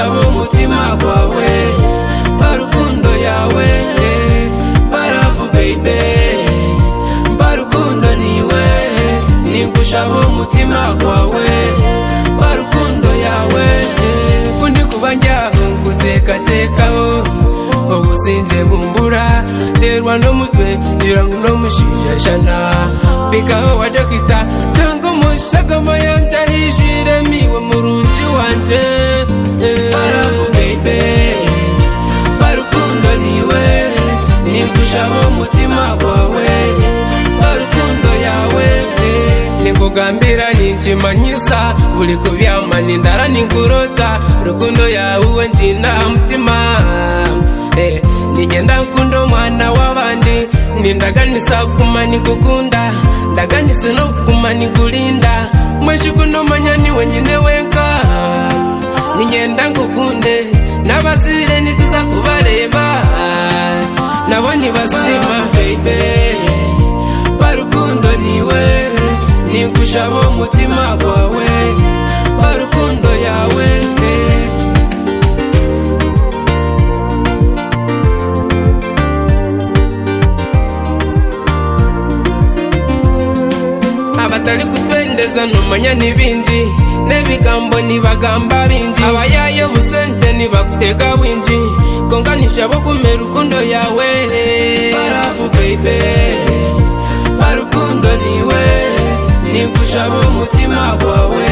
abo umutima wawe barukundo yawe baravu baby barukundo niwe nigusha abo umutima wawe barukundo yawe undi kuba njyaho ngutekatekaho ubu sinje bumbura terwa n'umutwe ngira ngo uno mushijajana bikaho wa dogita cyangwa umushagama yanjye ahijwire miwe murungi wanjye baravu baby barukundo niwe nigushabo umutima wawe barukundo yawe nikugambira ninjimanyisa buri kubyamana indara ningurota rukundo yawe uwe njina mutima Eh, nigenda nkunda umwana w'abandi nindaganisa kuguma nikugunda ndaganise no kuguma nikulinda mweshi kuno manya ni wenyine wenka nigenda ngukunde n'abasire nituza kubareba nabo ntibasima baby barukundo niwe nigushabo umutima wawe barukundo yawe eh. abatari kutwendeza numanya n'ibinji n'ebigambo nibagamba binji abayayo busente nibakuteka bwinji konganisha bo kumera rukundo yawe barafu baby barukundo niwe nigusha bo umutima gwawe